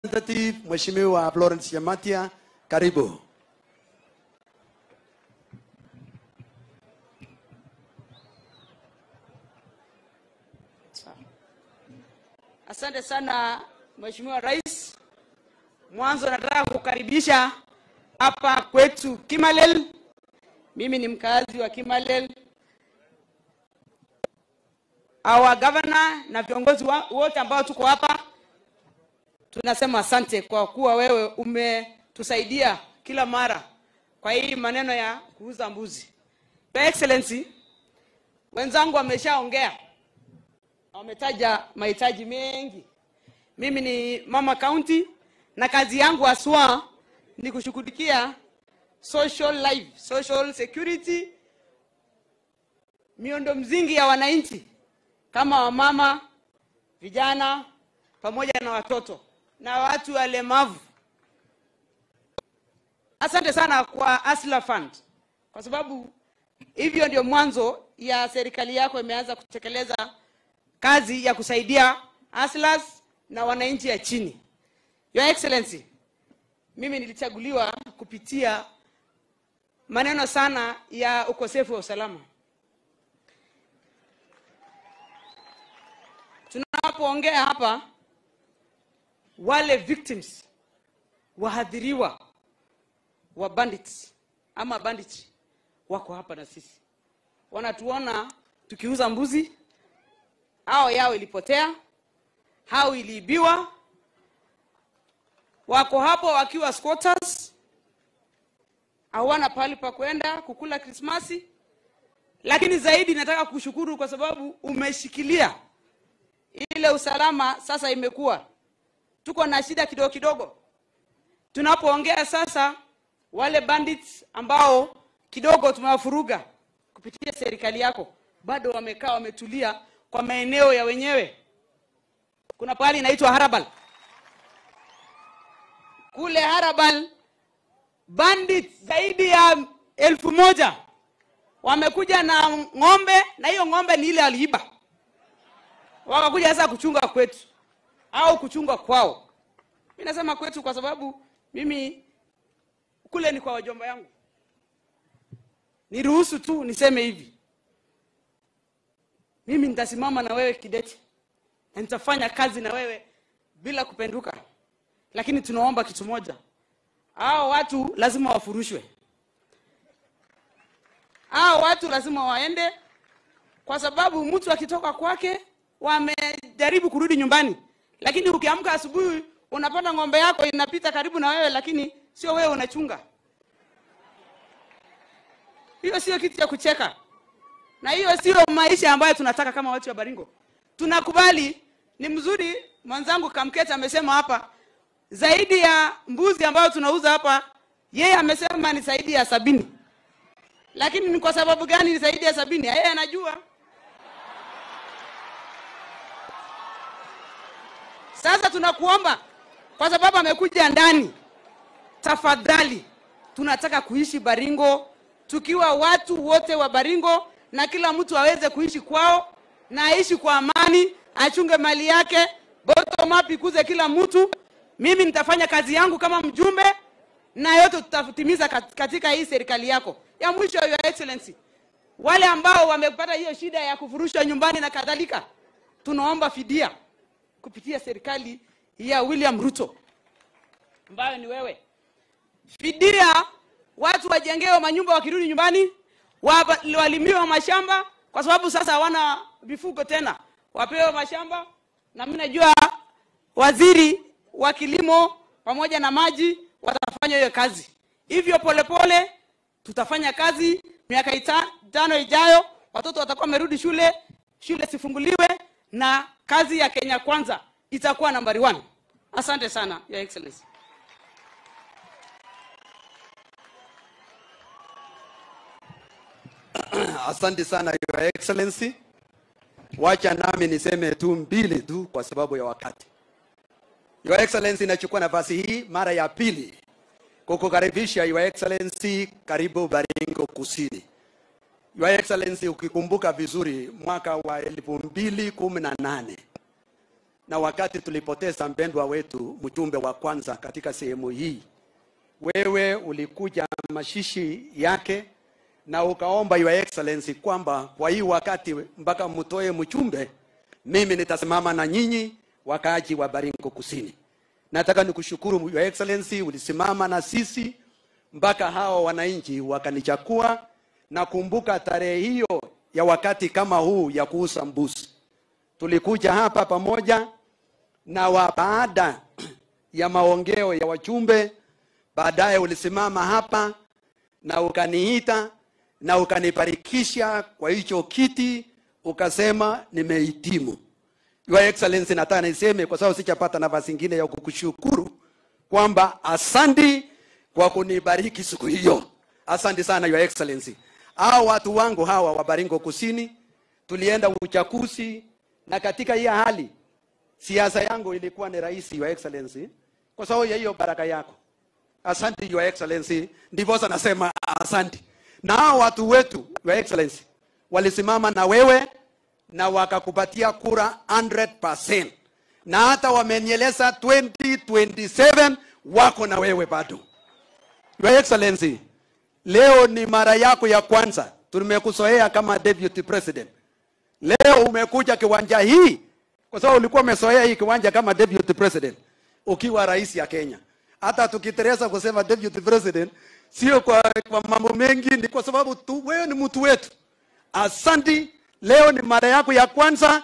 representative Mheshimiwa Florence Yamatia, karibu. Asante sana Mheshimiwa Rais. Mwanzo nataka kukaribisha hapa kwetu Kimalel. Mimi ni mkazi wa Kimalel. Our governor na viongozi wa- wote ambao tuko hapa tunasema asante kwa kuwa wewe umetusaidia kila mara kwa hii maneno ya kuuza mbuzi. Your Excellency, wenzangu wameshaongea wametaja mahitaji mengi. Mimi ni mama county na kazi yangu haswa ni kushughulikia social life, social security, miundo mzingi ya wananchi kama wamama, vijana pamoja na watoto na watu walemavu. Asante sana kwa Asla Fund kwa sababu hivyo ndio mwanzo ya serikali yako imeanza kutekeleza kazi ya kusaidia aslas na wananchi ya chini. Your Excellency, mimi nilichaguliwa kupitia maneno sana ya ukosefu wa usalama. Tunapoongea hapa, wale victims wahadhiriwa wa bandits ama bandits wako hapa na sisi, wanatuona tukiuza mbuzi hao yao ilipotea, hao iliibiwa, wako hapo wakiwa squatters, hawana pahali pa kwenda kukula Krismasi. Lakini zaidi nataka kushukuru kwa sababu umeshikilia ile usalama. Sasa imekuwa tuko na shida kidogo kidogo, tunapoongea sasa, wale bandits ambao kidogo tumewafuruga kupitia serikali yako, bado wamekaa wametulia kwa maeneo ya wenyewe. Kuna pahali inaitwa Harabal. Kule Harabal bandit zaidi ya elfu moja wamekuja na ng'ombe, na hiyo ng'ombe ni ile aliiba, wakakuja sasa kuchunga kwetu au kuchunga kwao. Mi nasema kwetu kwa sababu mimi kule ni kwa wajomba yangu. Niruhusu tu niseme hivi, mimi nitasimama na wewe kidete na nitafanya kazi na wewe bila kupenduka, lakini tunaomba kitu moja, hao watu lazima wafurushwe, hao watu lazima waende, kwa sababu mtu akitoka kwake wamejaribu kurudi nyumbani, lakini ukiamka asubuhi unapata ng'ombe yako inapita karibu na wewe, lakini sio wewe unachunga. Hiyo sio kitu cha kucheka na hiyo sio maisha ambayo tunataka kama watu wa Baringo. Tunakubali, ni mzuri. Mwenzangu Kamketa amesema hapa zaidi ya mbuzi ambayo tunauza hapa, yeye amesema ni zaidi ya sabini, lakini ni kwa sababu gani ni zaidi ya sabini? Yeye anajua. Sasa tunakuomba kwa sababu amekuja ndani, tafadhali, tunataka kuishi Baringo tukiwa watu wote wa Baringo na kila mtu aweze kuishi kwao na aishi kwa amani, achunge mali yake, bottom up ikuze kila mtu. Mimi nitafanya kazi yangu kama mjumbe na yote tutatimiza kat- katika hii serikali yako. Ya mwisho, Your Excellency, wale ambao wamepata hiyo shida ya kufurushwa nyumbani na kadhalika, tunaomba fidia kupitia serikali ya William Ruto ambayo ni wewe fidia watu wajengewe manyumba wakirudi nyumbani, wa- walimiwe mashamba, kwa sababu sasa hawana mifugo tena, wapewe mashamba. Na mimi najua waziri wa kilimo pamoja na maji watafanya hiyo kazi. Hivyo polepole tutafanya kazi, miaka ita- tano ijayo watoto watakuwa wamerudi shule, shule sifunguliwe, na kazi ya Kenya Kwanza itakuwa nambari one. Asante sana, Your Excellency. Asante sana Your Excellency. Wacha nami niseme tu mbili tu kwa sababu ya wakati. Your Excellency, nachukua nafasi hii mara ya pili kukukaribisha Your Excellency, karibu Baringo Kusini. Your Excellency, ukikumbuka vizuri mwaka wa elfu mbili kumi na nane na wakati tulipoteza mpendwa wetu mjumbe wa kwanza katika sehemu hii, wewe ulikuja mashishi yake na ukaomba your excellency kwamba kwa hii wakati mpaka mtoe mjumbe, mimi nitasimama na nyinyi wakaaji wa Baringo Kusini. Nataka nikushukuru your excellency, ulisimama na sisi mpaka hao wananchi wakanichakua. Nakumbuka tarehe hiyo ya wakati kama huu ya kuuza mbuzi, tulikuja hapa pamoja na wa baada ya maongeo ya wajumbe, baadaye ulisimama hapa na ukaniita na ukanibarikisha kwa hicho kiti, ukasema nimehitimu. Your Excellency, nataka niseme kwa sababu sichapata nafasi nyingine ya kukushukuru kwamba asante kwa kunibariki siku hiyo. Asante sana Your Excellency. Hao watu wangu hawa wa Baringo Kusini tulienda uchaguzi, na katika hii hali siasa yangu ilikuwa ni rahisi, Your Excellency, kwa sababu ya hiyo baraka yako. Asante Your Excellency, ndiposa nasema asante. Na hao watu wetu Your Excellency walisimama na wewe na wakakupatia kura 100%, na hata wamenieleza 2027 wako na wewe bado. Your Excellency, leo ni mara yako ya kwanza tumekuzoea kama deputy president. Leo umekuja kiwanja hii kwa sababu ulikuwa umezoea hii kiwanja kama deputy president ukiwa rais ya Kenya. Hata tukiteresa kusema deputy president sio kwa, kwa mambo mengi, ni kwa sababu tu wewe ni mtu wetu. Asanti, leo ni mara yako ya kwanza